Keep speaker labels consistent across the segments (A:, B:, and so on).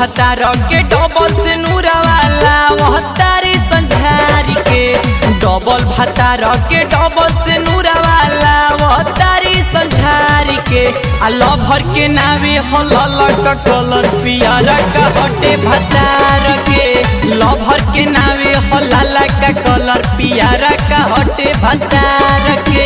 A: भतार के डबल से नूरा वाला वह तारी संझारी के डबल भतार के डबल से नूरा वाला वह तारी संझारी के आ लभर के नावे हो ललक कलर पियर का हटे भतार के लभर के नावे हो लाला का कलर पियर का हटे भतार के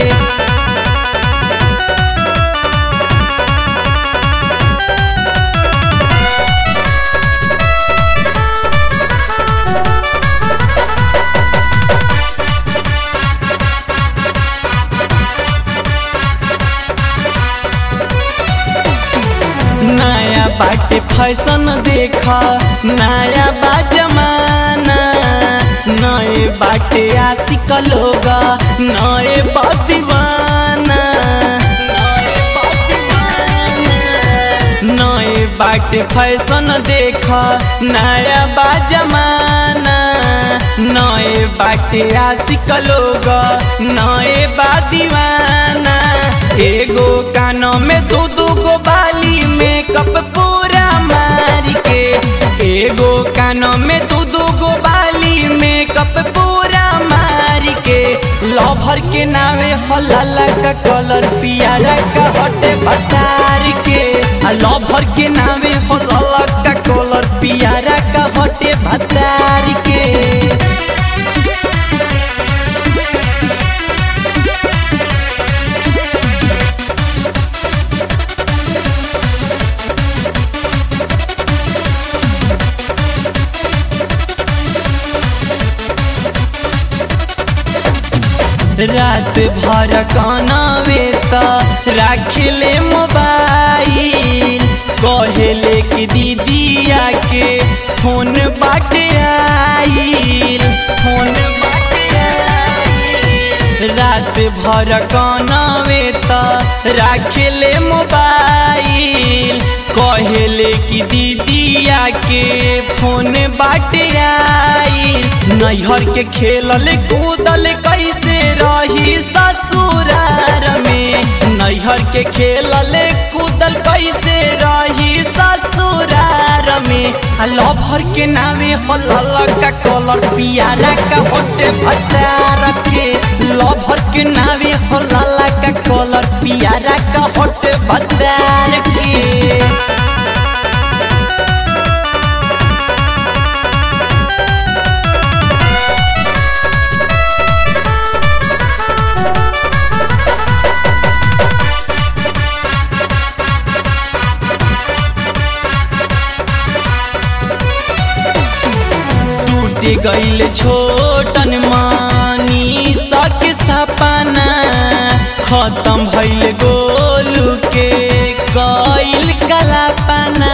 A: नया बाटे फैशन देखा नया बा जमाना नए बाटे आशिक लोग नए बा दीवाना नए बा दीवाना। नए बाटे फैशन देखा नया बा जमाना नए बाटे आशिक लोग नए बा दीवाना एगो कानों में दो दो गो बाली मेकअप पूरा मार के एगो कानों में दो दो गो बाली मेकअप पूरा मार के लभर के नावे हलाला का कलर पियारा का हटे भतार के आ लभर के नावे हलाला का कलर पियारा का हटे भतार के रात भर कानावे त राखिले मोबाइल कहेले कि दीदिया के फोन बाटे आइल फोन बाटे आइल रात भर कानावे त राखिले मोबाइल कहेले कि दीदिया के फोन बाटे आइल नैहर के खेलल कूदल कैसे रही ससुरार में नैहर के खेलल कूदल कैसे रही ससुरार में आ लभर के नामे हलल का कलर पियारा का होटे भतार के लभर के नामे हलल का कलर पियारा का होटे भतार के टूट गईल छोटन मानी सक सपना खत्म भइल गोलू के गईल कलापना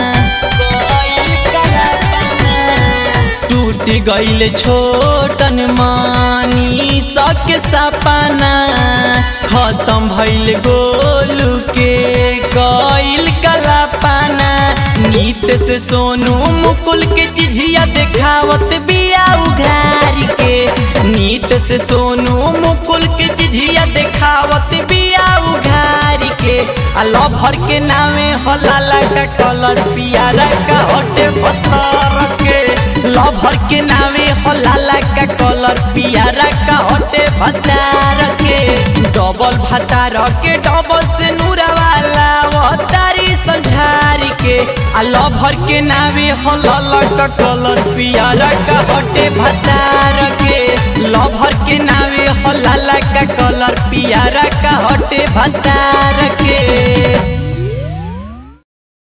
A: टूट गईल छोटन मानी सक सपना खत्म भइल गोलू के गईल कलापना नीत से सोनू मुकुल के चिझिया देखावत बिया उघार के नीत से सोनू मुकुल के चिझिया देखावत बिया उघार के आ लभर के नामे हलाला का कलर पियारा का हटे पत्थर के लभर के नामे हलाला का कलर पियारा का हटे भतार के डबल भतार के डबल से नूरा वाला वो तारी संझारी के आ लभर के नावे हलल का कलर पियारा का हटे भतार के लभर के नावे हलाला का कलर पियारा का हटे भतार के